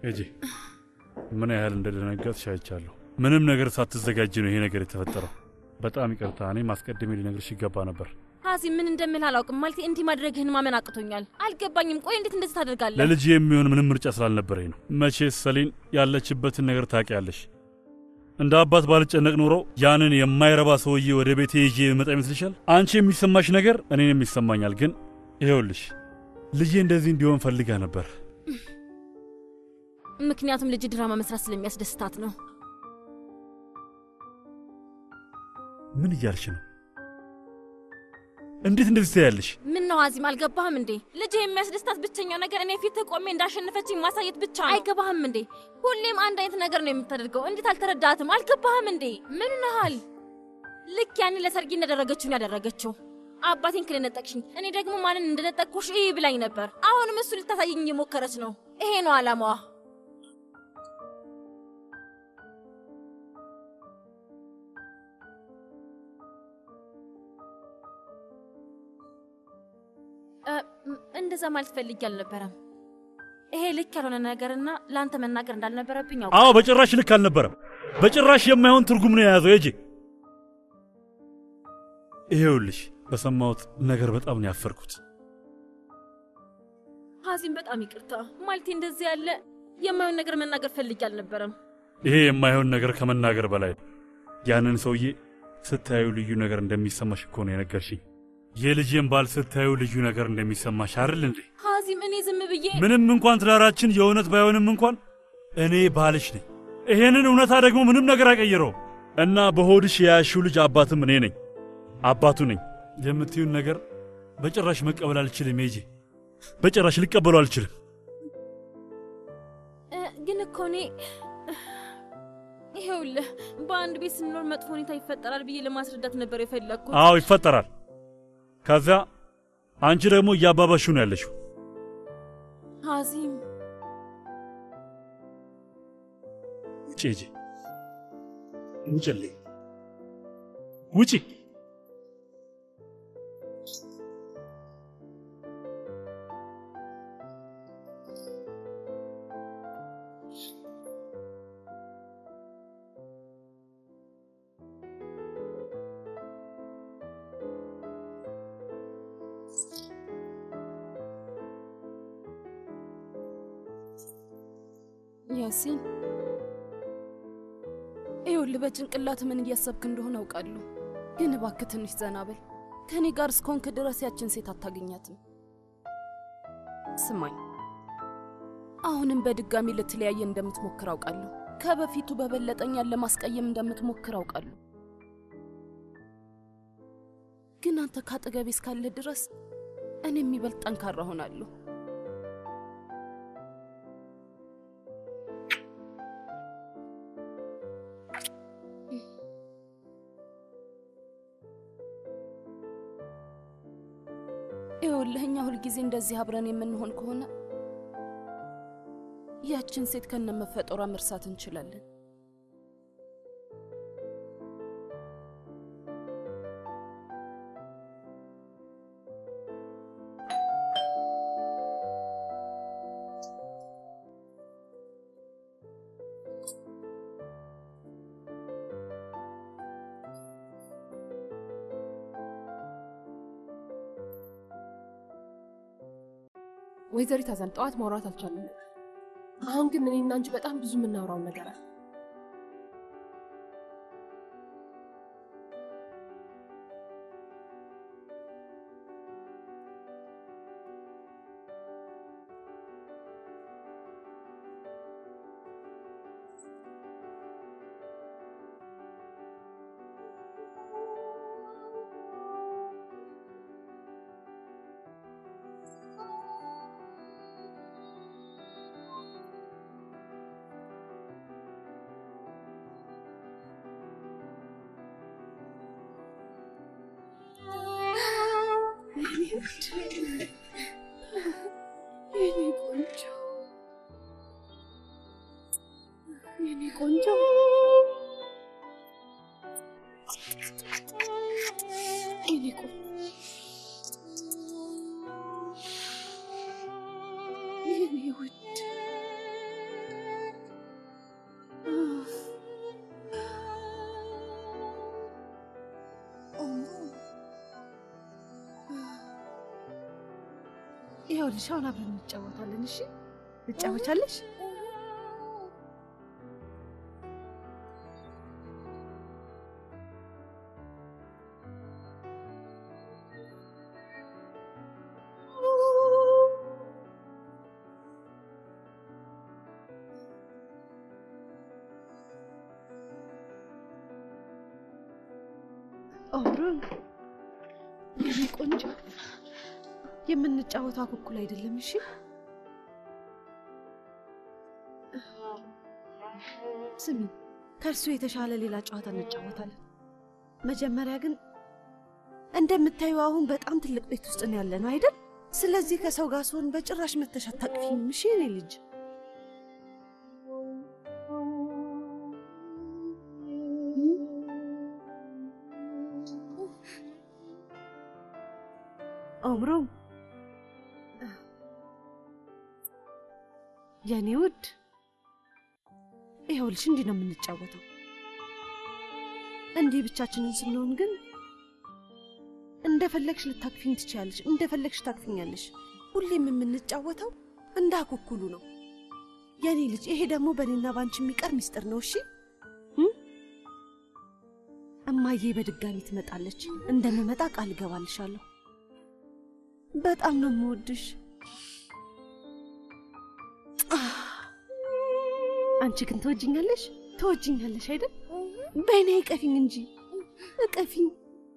ሂጂ። ምን ያህል እንደደነገጥሽ አይቻለሁ። ምንም ነገር ሳትዘጋጅ ነው ይሄ ነገር የተፈጠረው። በጣም ይቅርታ። እኔም አስቀድሜ ሊነግርሽ ይገባ ነበር። ሀዚ ምን እንደምል አላውቅም። ማለት እንዲህ ማድረግህን ማመን አቅቶኛል። አልገባኝም። ቆይ እንዴት እንደዚህ ታደርጋለህ? ለልጅ የሚሆን ምንም ምርጫ ስላልነበረኝ ነው። መቼስ ሰሊን ያለችበትን ነገር ታውቂያለሽ። እንደ አባት ባልጨነቅ ኖሮ ያንን የማይረባ ሰውዬ ወደ ቤቴ ይዤ መጣ ይመስልሻል? አንቺ የሚሰማሽ ነገር እኔንም ይሰማኛል። ግን ይኸውልሽ ልጄ እንደዚህ እንዲሆን ፈልጋ ነበር። ምክንያቱም ልጅ ድራማ መስራት ስለሚያስደስታት ነው። ምን እያልሽ ነው? እንዴት እንደዚህ ትያለሽ? ምን ነው ሀዚም አልገባህም እንዴ? ልጅ የሚያስደስታት ብቸኛው ነገር እኔ ፊት ቆሜ እንዳሸነፈችኝ ማሳየት ብቻ ነው። አይገባህም እንዴ? ሁሌም አንድ አይነት ነገር ነው የምታደርገው። እንዴት አልተረዳትም? አልገባህም እንዴ? ምን ነሃል? ልክ ያኔ ለሰርጊ እንዳደረገችውን ያደረገችው አባቴን ክልነጠቅሽኝ፣ እኔ ደግሞ ማንን እንደነጠቅኩሽ እይ ብላኝ ነበር። አሁንም እሱ ልታሳየኝ እየሞከረች ነው። ይሄ ነው አላማዋ። እንደዛ ማለት ፈልጌ አልነበረም። ይሄ ልክ ያልሆነ ነገርና ለአንተ መናገር እንዳልነበረብኝ ያው አዎ፣ በጭራሽ ልክ አልነበረም። በጭራሽ የማይሆን ትርጉም ነው የያዘው። የጂ ይሄውልሽ፣ በሰማሁት ነገር በጣም ነው ያፈርኩት። ሀዚም በጣም ይቅርታ። ማለቴ እንደዚህ ያለ የማይሆን ነገር መናገር ፈልጌ አልነበረም። ይሄ የማይሆን ነገር ከመናገር በላይ ነው። ያንን ሰውዬ ስታዩ ልዩ ነገር እንደሚሰማሽ እኮ ነው የነገርሽኝ። የልጄን ባል ስታዩ ልዩ ነገር እንደሚሰማሽ አይደል እንዴ? ሀዚም እኔ ዝም ብዬ ምንም እንኳን ትዳራችን የእውነት ባይሆንም እንኳን እኔ ባልሽ ነኝ። ይሄንን እውነታ ደግሞ ምንም ነገር አይቀይረውም። እና በሆድሽ የያዝሽው ልጅ አባትም እኔ ነኝ፣ አባቱ ነኝ። የምትዩን ነገር በጭራሽ መቀበል አልችልም። ጄ በጭራሽ ልቀበሉ አልችልም። ግን እኮ እኔ ይኸውልህ በአንድ ቤት ስንኖር መጥፎ ሁኔታ ይፈጠራል ብዬ ለማስረዳት ነበር የፈለግኩት። አዎ ይፈጠራል። ከዚያ አንቺ ደግሞ እያባባሹ ነው ያለሽው። ሀዚም ውጪ ሂጂ፣ ውጭልኝ፣ ውጪ። ያሲን ይኸውልህ፣ በጭንቅላት ምን እያሰብክ እንደሆነ አውቃለሁ፣ ግን እባክህ ትንሽ ዘና በል። ከእኔ ጋር እስከሆንክ ድረስ ያችን ሴት አታገኛትም። ስማኝ፣ አሁንም በድጋሚ ልትለያየ እንደምትሞክር አውቃለሁ። ከበፊቱ በበለጠኛን ለማስቀየም እንደምትሞክር አውቃለሁ። ግን አንተ ካጠገቤ እስካለ ድረስ እኔ የሚበልጥ ጠንካራ ሆናለሁ። ይኸውልህ እኛ ሁልጊዜ እንደዚህ አብረን የምንሆን ከሆነ ያችን ሴት ከነ መፈጠሯ መርሳት እንችላለን። ወይዘሪት አዛን ጠዋት ማውራት አልቻለም። አሁን ግን እኔና አንቺ በጣም ብዙ የምናወራው ነገር አለ። የኔ ቆንጆ የኔ ቆንጆ የኔ ቆንጆ የኔ ውድ ይኸውልሽ አሁን አብረን እንጫወታለን። እሺ ትጫወቻለሽ? ኦምሮን የኔ ቆንጆ የምንጫወተው አኩኩል አይደለም። እሺ ስሚ፣ ከእርሱ የተሻለ ሌላ ጨዋታ እንጫወታለን። መጀመሪያ ግን እንደምታዩ አሁን በጣም ትልቅ ቤት ውስጥ ነው ያለ ነው አይደል? ስለዚህ ከሰው ጋር ስሆን በጭራሽ መተሽ አታቅፊኝም። እሺ የኔ ልጅ ኦምሮም የኔ ውድ ይኸውልሽ፣ እንዲህ ነው የምንጫወተው። እንዲህ ብቻችንን ስንሆን ግን እንደፈለግሽ ልታቅፊኝ ትችያለሽ፣ እንደፈለግሽ ታቅፊኛለሽ። ሁሌም የምንጫወተው እንደ አኩኩሉ ነው የኔ ልጅ። ይሄ ደግሞ በእኔና ባንቺ የሚቀር ሚስጥር ነው። እሺ እም? እማዬ በድጋሚ ትመጣለች። እንደምመጣ ቃል እገባልሻለሁ። በጣም ነው የምወድሽ። አንቺ ግን ትወጅኛለሽ? ትወጅኛለሽ አይደል? በእኔ እቀፊኝ እንጂ እቀፊኝ።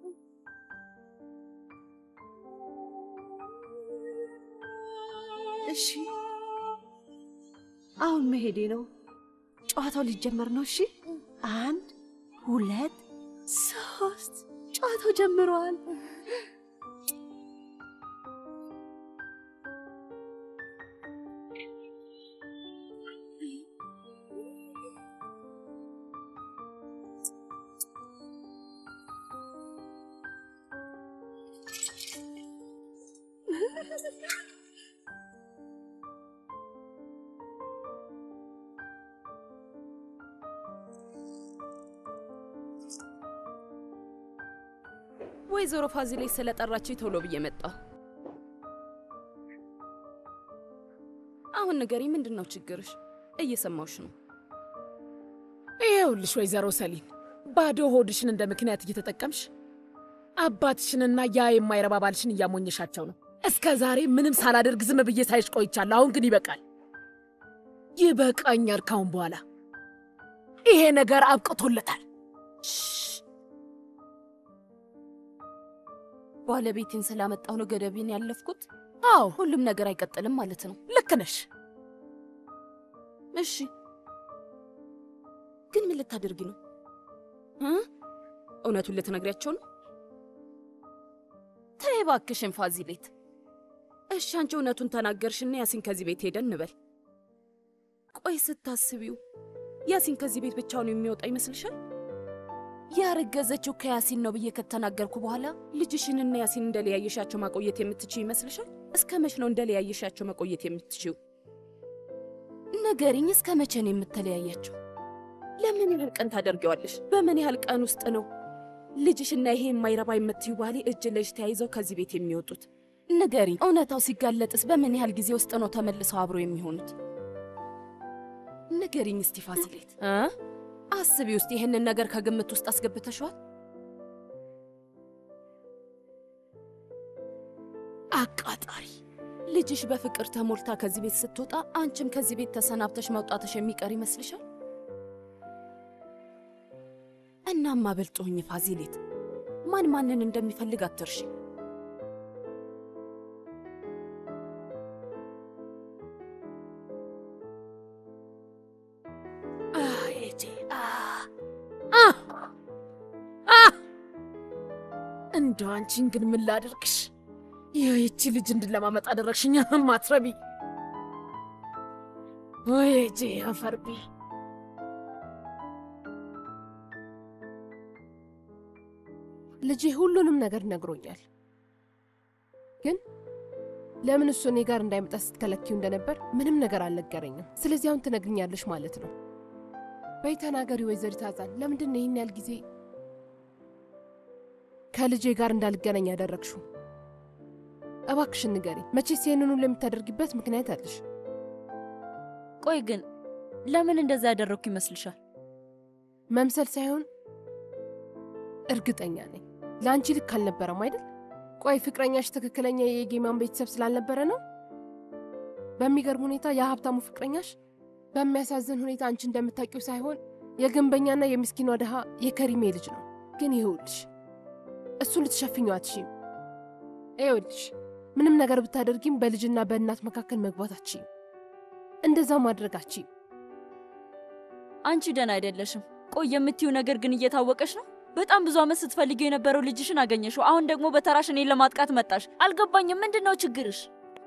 እሺ፣ አሁን መሄዴ ነው። ጨዋታው ሊጀመር ነው። እሺ፣ አንድ ሁለት ሶስት፣ ጨዋታው ጀምረዋል። ወይዘሮ ፋዚሌ ስለጠራችኝ ቶሎ ብዬ መጣሁ። አሁን ንገሪ፣ ምንድን ነው ችግርሽ? እየሰማሁሽ ነው። ይኸውልሽ ወይዘሮ ሰሊን ባዶ ሆድሽን እንደ ምክንያት እየተጠቀምሽ አባትሽንና ያ የማይረባ ባልሽን እያሞኘሻቸው ነው። እስከ ዛሬ ምንም ሳላደርግ ዝም ብዬ ሳይሽ ቆይቻለሁ። አሁን ግን ይበቃል፣ ይበቃኛል። ካሁን በኋላ ይሄ ነገር አብቅቶለታል። ባለቤቴን ስላመጣሁ ነው ገደቤን ያለፍኩት። አዎ ሁሉም ነገር አይቀጥልም ማለት ነው። ልክ ነሽ። እሺ፣ ግን ምን ልታደርጊ ነው እ እውነቱን ልትነግሪያቸው ነው? ተይ እባክሽን ፋዚሌት። እሺ፣ አንቺ እውነቱን ተናገርሽና ያሲን ከዚህ ቤት ሄደን እንበል። ቆይ ስታስቢው ያሲን ከዚህ ቤት ብቻውን የሚወጣ ይመስልሻል? ያረገዘችው ከያሲን ነው ብዬ ከተናገርኩ በኋላ ልጅሽንና ያሲን እንደለያየሻቸው ማቆየት የምትችው ይመስልሻል? እስከ መች ነው እንደለያየሻቸው መቆየት የምትችው? ንገሪኝ፣ እስከ መቼ ነው የምትለያያቸው? ለምን ያህል ቀን ታደርጊዋለሽ? በምን ያህል ቀን ውስጥ ነው ልጅሽና ይሄ የማይረባ የምትዩ ባሌ እጅ ለእጅ ተያይዘው ከዚህ ቤት የሚወጡት? ንገሪኝ፣ እውነታው ሲጋለጥስ በምን ያህል ጊዜ ውስጥ ነው ተመልሰው አብሮ የሚሆኑት? ንገሪኝ እስቲ ፋሲሌት እ አስቢ ውስጥ ይህንን ነገር ከግምት ውስጥ አስገብተሽዋል? አቃጣሪ ልጅሽ በፍቅር ተሞልታ ከዚህ ቤት ስትወጣ አንቺም ከዚህ ቤት ተሰናብተሽ መውጣትሽ የሚቀር ይመስልሻል? እናማ በልጦኝ ፋዚሌት፣ ማን ማንን እንደሚፈልግ አትርሺ። እንደው አንቺን ግን ምን ላድርግሽ? ይህቺ ልጅ እንድለማመጥ አደረግሽኛ ማትረቢ ወይጄ አፈርቢ ልጄ ሁሉንም ነገር ነግሮኛል። ግን ለምን እሱ እኔ ጋር እንዳይመጣ ስትከለኪው እንደነበር ምንም ነገር አልነገረኝም። ስለዚህ አሁን ትነግርኛለሽ ማለት ነው። በይ ተናገሪ ወይዘሪት አዛን፣ ለምንድን ነው ይህን ያህል ጊዜ ከልጄ ጋር እንዳልገናኝ ያደረግሽው? እባክሽን ንገሪ። መቼስ ይህንን ሁሉ የምታደርጊበት ምክንያት አለሽ። ቆይ ግን ለምን እንደዛ ያደረግኩ ይመስልሻል? መምሰል ሳይሆን እርግጠኛ ነኝ ለአንቺ ልክ አልነበረም አይደል? ቆይ ፍቅረኛሽ ትክክለኛ የጌማን ቤተሰብ ስላልነበረ ነው? በሚገርም ሁኔታ የሀብታሙ ፍቅረኛሽ በሚያሳዝን ሁኔታ አንቺ እንደምታውቂው ሳይሆን የግንበኛና የምስኪኗ ድሃ የከሪሜ ልጅ ነው። ግን ይኸውልሽ እሱን ልትሸፍኘው አትችይም። ይኸውልሽ ምንም ነገር ብታደርጊም በልጅና በእናት መካከል መግባት አትችይም። እንደዛ ማድረግ አትችይም። አንቺ ደህና አይደለሽም። ቆይ የምትዩ ነገር ግን እየታወቀሽ ነው። በጣም ብዙ ዓመት ስትፈልጊው የነበረው ልጅሽን አገኘሽው። አሁን ደግሞ በተራሽ እኔን ለማጥቃት መጣሽ። አልገባኝም። ምንድን ነው ችግርሽ?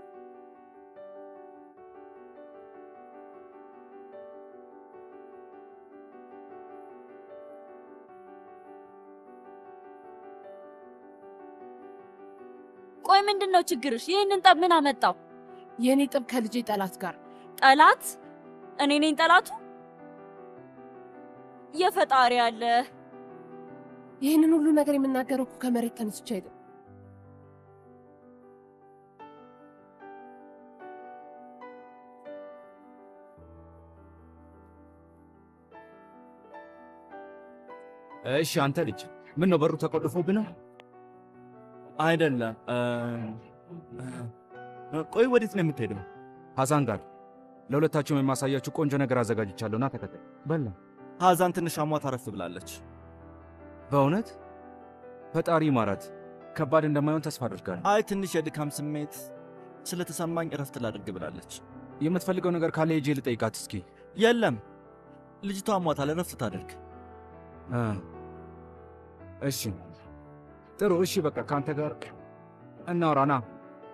ቆይ ምንድን ነው ችግርሽ? ይህንን ጠብ ምን አመጣው? የእኔ ጥብ ከልጄ ጠላት ጋር ጠላት? እኔ ነኝ ጠላቱ? የፈጣሪ አለ። ይህንን ሁሉ ነገር የምናገረው እኮ ከመሬት ተነስቼ አይደለም። እሺ አንተ ልጅ ምን ነው በሩ ተቆልፎብህ ነው? አይደለም። ቆይ ወዴት ነው የምትሄደው? ሐዛን ጋር ለሁለታችሁም የማሳያችሁ ቆንጆ ነገር አዘጋጅቻለሁ። ና ተከታይ። በላ ሐዛን ትንሽ አሟት አረፍ ብላለች። በእውነት ፈጣሪ ማራት። ከባድ እንደማይሆን ተስፋ አድርጋለሁ። አይ ትንሽ የድካም ስሜት ስለተሰማኝ እረፍት ላድርግ ብላለች። የምትፈልገው ነገር ካለ ሄጄ ልጠይቃት እስኪ። የለም ልጅቷ አሟታል፣ እረፍት ታደርግ። እ እሺ ጥሩ። እሺ በቃ ከአንተ ጋር እናውራ። ና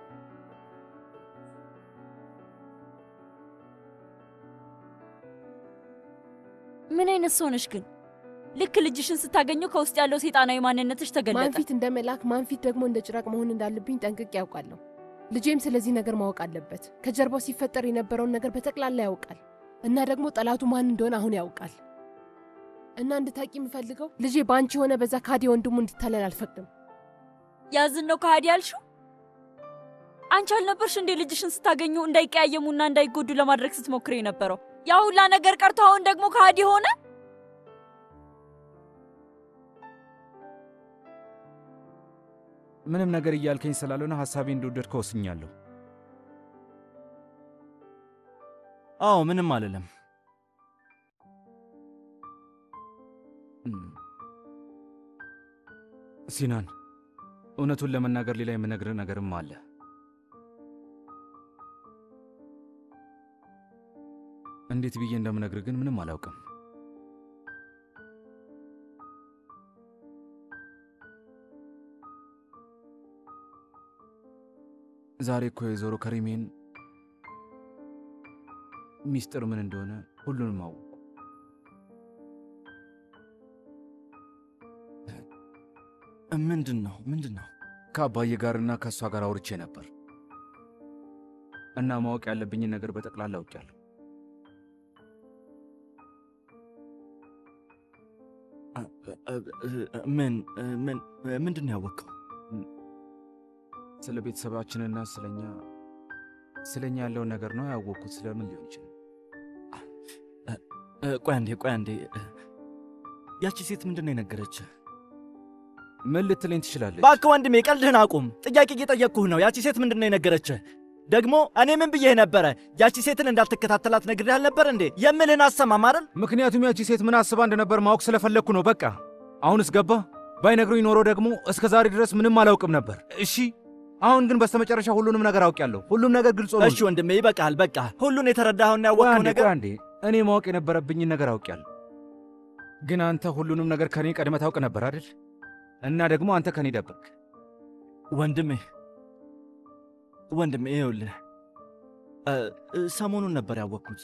ምን አይነት ሰው ነሽ ግን? ልክ ልጅሽን ስታገኘው ከውስጥ ያለው ሴጣናዊ ማንነትሽ ተገለጠ። ማንፊት እንደ መልአክ ማንፊት ደግሞ እንደ ጭራቅ መሆን እንዳለብኝ ጠንቅቄ ያውቃለሁ። ልጄም ስለዚህ ነገር ማወቅ አለበት። ከጀርባው ሲፈጠር የነበረውን ነገር በጠቅላላ ያውቃል እና ደግሞ ጠላቱ ማን እንደሆነ አሁን ያውቃል። እና እንድታቂ የምፈልገው ልጄ በአንቺ የሆነ በዛ ካዲ ወንድሙ እንዲታለል አልፈቅድም። ያዝን ነው ከሃዲ ያልሽው? አንቺ አልነበርሽ እንዴ ልጅሽን ስታገኙ እንዳይቀያየሙና እንዳይጎዱ ለማድረግ ስትሞክር የነበረው? ያ ሁላ ነገር ቀርቶ አሁን ደግሞ ከሃዲ ሆነ? ምንም ነገር እያልከኝ ስላልሆነ ሐሳቤ እንደወደድከው ወስኛለሁ። አዎ ምንም አልልም። ሲናን፣ እውነቱን ለመናገር ሌላ የምነግርህ ነገርም አለ። እንዴት ብዬ እንደምነግርህ ግን ምንም አላውቅም። ዛሬ እኮ የዞሮ ከሪሜን ሚስጥር ምን እንደሆነ ሁሉንም አወቁ። ምንድን ነው ምንድን ነው? ከአባዬ ጋርና ከእሷ ጋር አውርቼ ነበር እና ማወቅ ያለብኝን ነገር በጠቅላላ አውቄያለሁ። ምን ምን ምንድን ነው ያወቅኸው? ስለ ቤተሰባችንና ስለኛ ስለኛ ያለውን ነገር ነው ያወቅኩት። ስለምን ሊሆን ይችላል? ቆይ አንዴ ቆይ አንዴ። ያቺ ሴት ምንድን ነው የነገረች? ምን ልትለኝ ትችላለች? እባክህ ወንድሜ ቀልድህን አቁም። ጥያቄ እየጠየቅኩህ ነው። ያቺ ሴት ምንድን ነው የነገረች? ደግሞ እኔ ምን ብዬህ ነበረ? ያቺ ሴትን እንዳትከታተላት ነግሬህ አልነበር እንዴ? የምልህን አሰማም አይደል? ምክንያቱም ያቺ ሴት ምን አስባ እንደነበር ማወቅ ስለፈለግኩ ነው። በቃ አሁንስ ገባ። ባይነግሩኝ ኖሮ ደግሞ እስከ ዛሬ ድረስ ምንም አላውቅም ነበር። እሺ አሁን ግን በስተመጨረሻ ሁሉንም ነገር አውቄያለሁ። ሁሉም ነገር ግልጽ ሆኖ እሺ ወንድሜ ይበቃል። በቃ ሁሉን የተረዳኸውና ያወቅኸው ነገር አንዴ እኔ ማወቅ የነበረብኝን ነገር አውቄያለሁ። ግን አንተ ሁሉንም ነገር ከኔ ቀድመህ ታውቅ ነበር አይደል? እና ደግሞ አንተ ከኔ ደበቅ። ወንድሜ ወንድሜ ይኸውልህ ሰሞኑን ነበር ያወቅኩት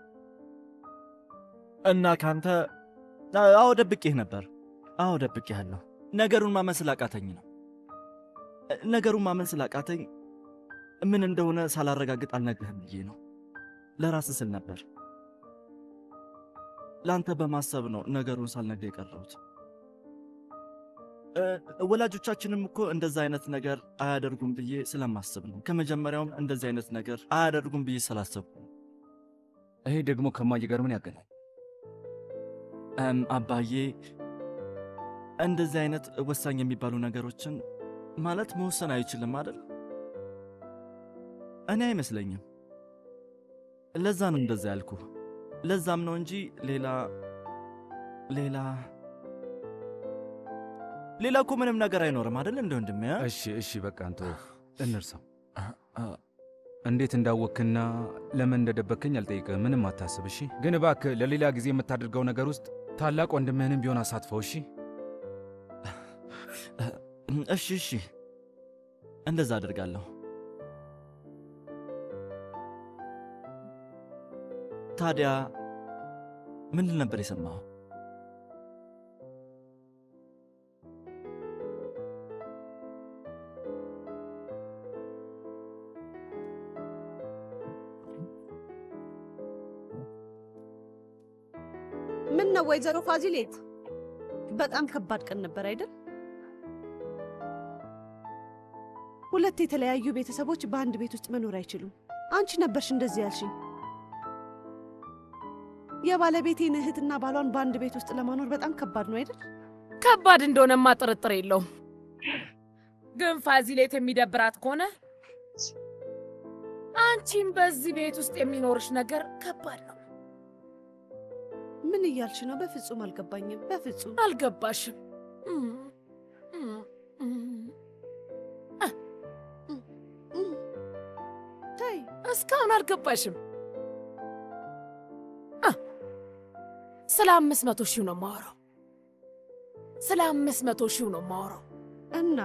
እና ካንተ አዎ ደብቄህ ነበር። አዎ ደብቄሃለሁ። ነገሩን ማመን ስላቃተኝ ነው። ነገሩን ማመን ስላቃተኝ ምን እንደሆነ ሳላረጋግጥ አልነግርህም ብዬ ነው። ለራስህ ስል ነበር። ለአንተ በማሰብ ነው ነገሩን ሳልነግርህ የቀረሁት። እ፣ ወላጆቻችንም እኮ እንደዛ አይነት ነገር አያደርጉም ብዬ ስለማስብ ነው። ከመጀመሪያውም እንደዚህ አይነት ነገር አያደርጉም ብዬ ስላሰብኩ ነው። ይሄ ደግሞ ከማዬ ጋር ምን ያገናኝ? እም፣ አባዬ እንደዚህ አይነት ወሳኝ የሚባሉ ነገሮችን ማለት መወሰን አይችልም አይደል? እኔ አይመስለኝም። ለዛ ነው እንደዛ ያልኩ። ለዛም ነው እንጂ ሌላ ሌላ ሌላ እኮ ምንም ነገር አይኖርም አይደል? እንደ ወንድሜ አ? እሺ እሺ፣ በቃ አንተ እንርሳው። እንዴት እንዳወክና ለምን እንደደበከኝ አልጠይቅህም። ምንም አታስብ እሺ። ግን እባክህ ለሌላ ጊዜ የምታደርገው ነገር ውስጥ ታላቅ ወንድምህንም ቢሆን አሳትፈው እሺ። እሺ እሺ፣ እንደዛ አደርጋለሁ። ታዲያ ምንድን ነበር የሰማኸው? ምን ነው ወይዘሮ ፋዚሌት፣ በጣም ከባድ ቀን ነበር አይደል? ሁለት የተለያዩ ቤተሰቦች በአንድ ቤት ውስጥ መኖር አይችሉም። አንቺ ነበርሽ እንደዚህ ያልሽኝ። የባለቤቴን እህትና ባሏን በአንድ ቤት ውስጥ ለማኖር በጣም ከባድ ነው አይደል? ከባድ እንደሆነማ ጥርጥር የለውም። ግን ፋዚሌት የሚደብራት ከሆነ አንቺም በዚህ ቤት ውስጥ የሚኖርሽ ነገር ከባድ ነው። ምን እያልሽ ነው? በፍጹም አልገባኝም። በፍጹም አልገባሽም። እም፣ እም፣ እም። ተይ እስካሁን አልገባሽም። አ፣ ስለ አምስት መቶ ሺው ነው የማወራው። ስለ አምስት መቶ ሺው ነው የማወራው። እና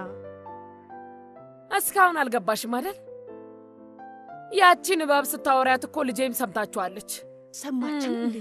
እስካሁን አልገባሽም አይደል? ያቺን እባብ ስታወሪያት እኮ ልጄም ሰምታችኋለች። ሰማችሁ እንዴ?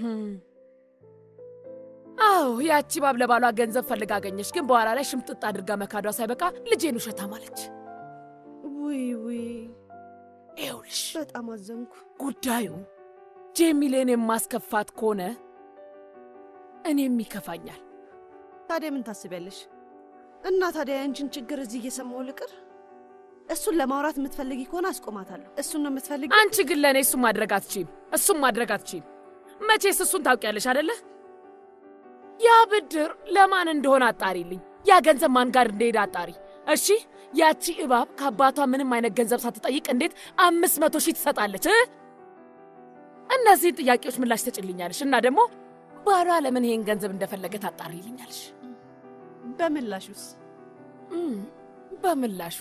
አዎ ያቺ እባብ ለባሏ ገንዘብ ፈልጋ አገኘች፣ ግን በኋላ ላይ ሽምጥጥ አድርጋ መካዷ ሳይበቃ ልጄን ውሸታም አለች። ውይ ውይ፣ ይኸውልሽ በጣም አዘንኩ። ጉዳዩ ጄሚሌን የማስከፋት ከሆነ እኔም ይከፋኛል። ታዲያ ምን ታስቢያለሽ? እና ታዲያ የአንቺን ችግር እዚህ እየሰማሁ ልቅር? እሱን ለማውራት የምትፈልጊ ከሆነ አስቆማታለሁ። እሱን ነው የምትፈልጊ? አንቺ ግን ለእኔ እሱም ማድረግ አትችይም፣ እሱም ማድረግ አትችይም። መቼስ እሱን ታውቂያለሽ አደለ? ያ ብድር ለማን እንደሆነ አጣሪልኝ። ያ ገንዘብ ማን ጋር እንደሄደ አጣሪ። እሺ፣ ያቺ እባብ ከአባቷ ምንም አይነት ገንዘብ ሳትጠይቅ እንዴት አምስት መቶ ሺህ ትሰጣለች? እ? እነዚህን ጥያቄዎች ምላሽ ትጭልኛለሽ እና ደግሞ ባሏ ለምን ይሄን ገንዘብ እንደፈለገ ታጣሪልኛለሽ። በምላሹስ? እም፣ በምላሹ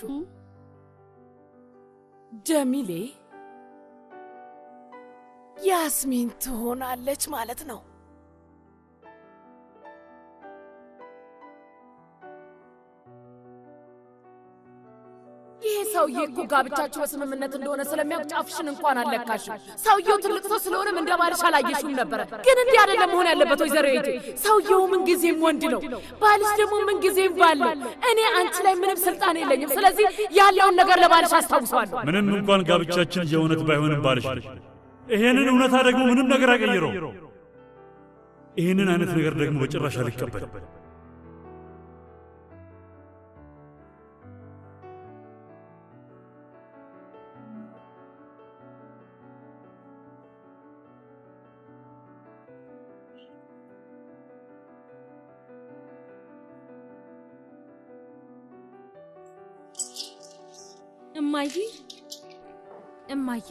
ጀሚሌ ያስሚን ትሆናለች ማለት ነው። ይህ ሰውዬ እኮ ጋብቻችሁ በስምምነት እንደሆነ ስለሚያውቅ ጫፍሽን እንኳን አልለካሽም። ሰውየው ትልቅ ሰው ስለሆነም እንደ ባልሽ አላየሽውም ነበረ። ግን እንዲህ አይደለም መሆን ያለበት ወይዘሮ ሄጄ። ሰውየው ምንጊዜም ወንድ ነው፣ ባልሽ ደግሞ ምንጊዜም ባል ነው። እኔ አንቺ ላይ ምንም ስልጣን የለኝም። ስለዚህ ያለውን ነገር ለባልሽ አስታውሰዋለሁ። ምንም እንኳን ጋብቻችን የእውነት ባይሆንም ባልሽ ነሽ። ይሄንን እውነታ ደግሞ ምንም ነገር አይቀይረው። ይህንን አይነት ነገር ደግሞ በጭራሽ አልቀበልም። እማዬ እማዬ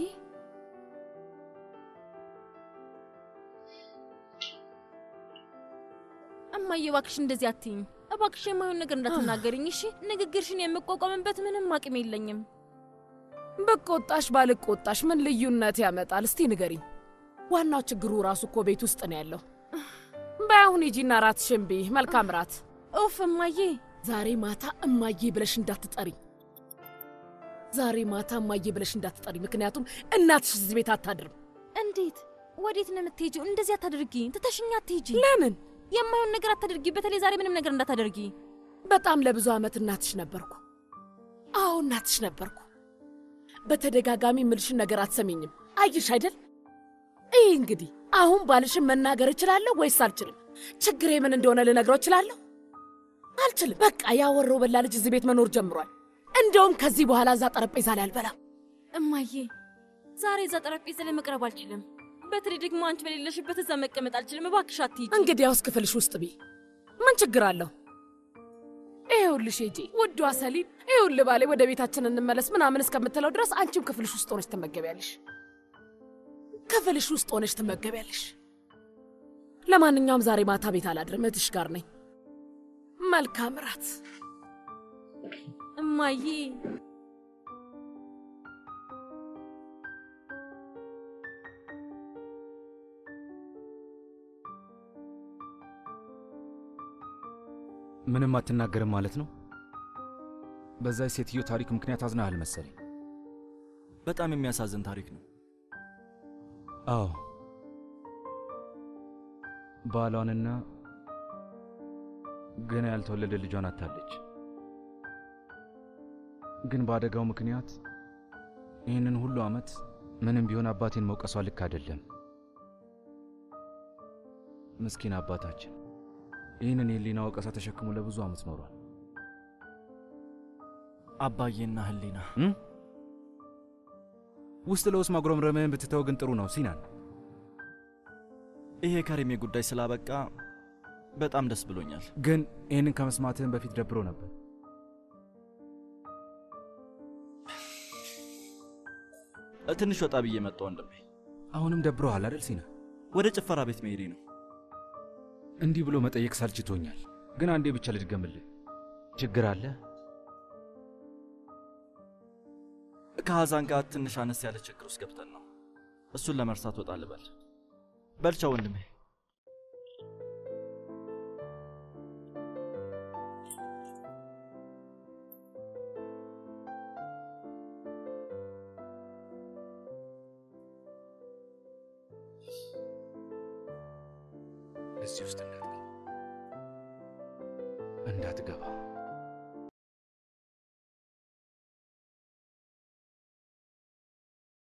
እማዬ እባክሽ እንደዚህ አትይኝ። እባክሽ የማይሆን ነገር እንዳትናገርኝ እሺ። ንግግርሽን የምቋቋምበት ምንም አቅም የለኝም። ብቆጣሽ ባልቆጣሽ ምን ልዩነት ያመጣል? እስቲ ንገሪኝ። ዋናው ችግሩ ራሱ እኮ ቤት ውስጥ ነው ያለው። በአሁን ሂጂና ራትሽን ብይ። መልካም ራት። ኡፍ እማዬ፣ ዛሬ ማታ እማዬ ብለሽ እንዳትጠሪኝ። ዛሬ ማታ እማዬ ብለሽ እንዳትጠሪ፣ ምክንያቱም እናትሽ እዚህ ቤት አታድርም። እንዴት? ወዴት ነው የምትሄጂው? እንደዚህ አታድርጊ። ትተሽኝ አትሄጂ። ለምን? የማይሆን ነገር አታድርጊ። በተለይ ዛሬ ምንም ነገር እንዳታደርጊ። በጣም ለብዙ ዓመት እናትሽ ነበርኩ። አዎ እናትሽ ነበርኩ። በተደጋጋሚ ምልሽን ነገር አትሰሚኝም። አይሽ አይደል? ይህ እንግዲህ አሁን ባልሽን መናገር እችላለሁ ወይስ አልችልም? ችግሬ ምን እንደሆነ ልነግረው እችላለሁ? አልችልም። በቃ ያወረው በላ ልጅ እዚህ ቤት መኖር ጀምሯል። እንደውም ከዚህ በኋላ እዛ ጠረጴዛ ላይ አልበላም። እማዬ ዛሬ እዛ ጠረጴዛ ላይ መቅረብ አልችልም። በተለይ ደግሞ አንቺ በሌለሽበት እዛ መቀመጥ አልችልም። እባክሽ አትሂጂ። እንግዲያውስ ክፍልሽ ውስጥ ቢ ምን ችግር አለው? ይኸውልሽ ሂጂ ውዷ ሰሊን፣ ይኸውልህ ባሌ ወደ ቤታችን እንመለስ ምናምን እስከምትለው ድረስ አንቺም ክፍልሽ ውስጥ ሆነች ትመገቢያለሽ። ክፍልሽ ውስጥ ሆነች ትመገቢያለሽ። ለማንኛውም ዛሬ ማታ ቤት አላድርም፣ እህትሽ ጋር ነኝ። መልካም እራት እማዬ። ምንም አትናገርም ማለት ነው? በዛች ሴትዮ ታሪክ ምክንያት አዝናሃል መሰለኝ። በጣም የሚያሳዝን ታሪክ ነው። አዎ ባሏንና ገና ያልተወለደ ልጇን አታለች። ግን በአደጋው ምክንያት ይህንን ሁሉ ዓመት ምንም ቢሆን አባቴን መውቀሷ ልክ አይደለም። ምስኪን አባታችን ይህንን የህሊና ወቀሳ ተሸክሞ ለብዙ ዓመት ኖሯል። አባዬና ህሊና እም? ውስጥ ለውስጥ ማጉረምረምህን ብትተው ግን ጥሩ ነው ሲናን። ይሄ ከሪሜ ጉዳይ ስላበቃ በጣም ደስ ብሎኛል። ግን ይህንን ከመስማትህን በፊት ደብሮ ነበር። ትንሽ ወጣ ብዬ መጣሁ ወንድሜ። አሁንም ደብሮሃል አይደል ሲና? ወደ ጭፈራ ቤት መሄዴ ነው። እንዲህ ብሎ መጠየቅ ሳልችቶኛል። ግን አንዴ ብቻ ልድገምልህ። ችግር አለ? ከሐዛን ጋር ትንሽ አነስ ያለ ችግር ውስጥ ገብተን ነው። እሱን ለመርሳት ወጣ ልበል። በልቻው ወንድሜ። እዚህ ውስጥ እንዳትገባ እንዳትገባ